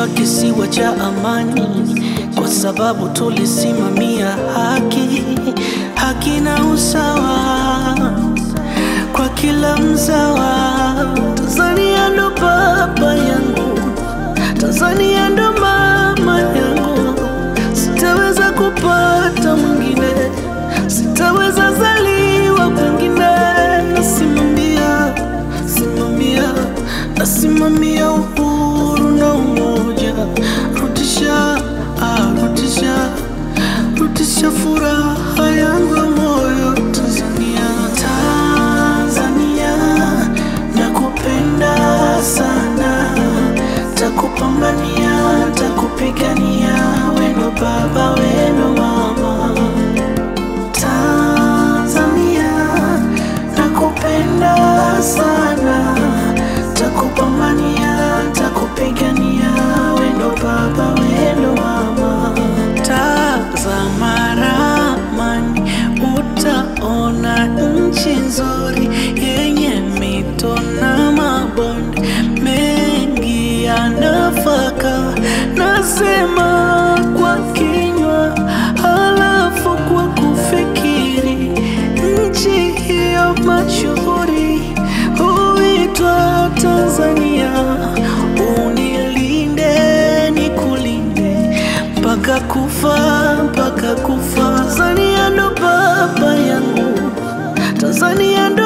tuliitwa kisiwa cha amani kwa sababu tulisimamia haki, haki na usawa kwa kila mzawa. Tanzania ndo baba yangu, Tanzania ndo mama yangu, sitaweza kupata mwingine, sitaweza zaliwa kwingine. Nasimamia, simamia, nasimamia uhuru na umoja, rudisha, ah, rudisha, rudisha furaha yangu ya moyo Tanzania, Tanzania, nakupenda sana, takupambania, takupigania, weno baba, weno mama Tanzania, nakupenda sana, takupambania, takupigania, wendo baba, wendo mama. Tazama ramani, utaona nchi nzuri yenye mito na mabonde mengi ya nafaka. Nasema kwa kinywa, halafu kwa kufikiri, nchi hiyo mashuhuri huitwa Tanzania. Unilinde nikulinde mpaka kufa, mpaka kufa. Tanzania ndo baba yangu, Tanzania ndo